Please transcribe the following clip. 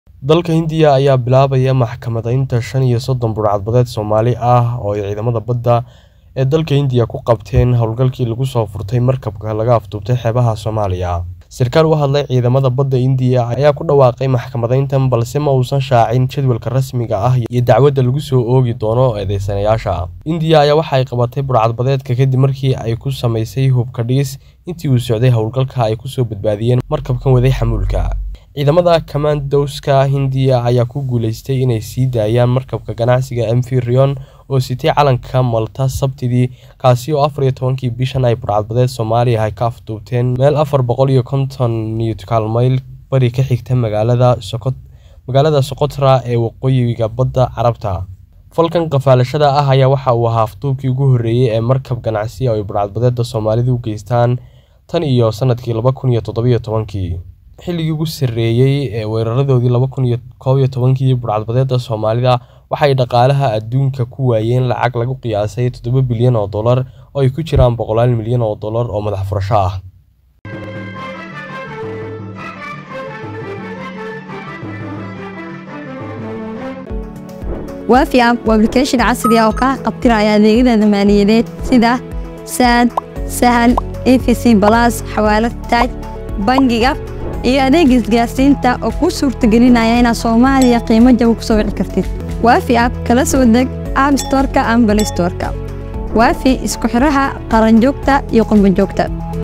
Dalka Hindiya ayaa bilaabaya maxkamadaynta shan iyo soddon burcadbadeed Soomaali ah oo ay ciidamada badda ee dalka Hindiya ku qabteen howlgalkii lagu soo furtay markabka laga afduubtay xeebaha Soomaaliya. Sarkaal u hadlay ciidamada badda Hindiya ayaa ku dhawaaqay maxkamadayntan balse ma uusan shaacin jadwalka rasmiga ah iyo dacwadda lagu soo oogi doono eedeysanayaasha. Hindiya ayaa waxa ay qabatay burcadbadeedka kadib markii ay ku samaysay hubka dhigis intii uu socday howlgalka ay kusoo badbaadiyeen markabkan waday xamuulka. Ciidamada Commandos-ka Hindiya ayaa ku guuleystay inay sii daayaan markabka ganacsiga MV Rayon oo sitay calanka Malta Sabtidii, kaasi oo afar iyo tobankii bishan ay burcadbadeed Soomaali ah ka afduubteen meel afar boqol iyo konton nautical mayl bari ka xigta magaalada Socotra ee waqooyiga badda Carabta. Falkan qafaalashada ah ayaa waxa uu ahaa afduubkii ugu horreeyay ee markab ganacsi oo ay burcadbadeedda Soomaalidu u geystaan tan iyo sanadkii laba kun iyo toddoba iyo tobankii. Xilligii ugu sarreeyay ee weeraradoodii laba kun iyo kow iyo tobankii, burcadbadeedda Soomaalida waxay dhaqaalaha adduunka ku waayeen lacag lagu qiyaasay toddoba bilyan oo dollar oo ay ku jiraan boqolaal milyan oo dollar oo madax furasho ah. waafi app waa application casri ah oo kaa qabtiraya adeegyada maaliyadeed sida saad sahal efc balas xawaalad taaj bangiga iyo adeega isgaarsiinta oo kuu suurtagelinaya inaad soomaaliya qiimo jaban ku soo wici kartid waafi app kala soo deg app storeka ama play storeka waafi isku xiraha qaranjoogta iyo qurbanjoogta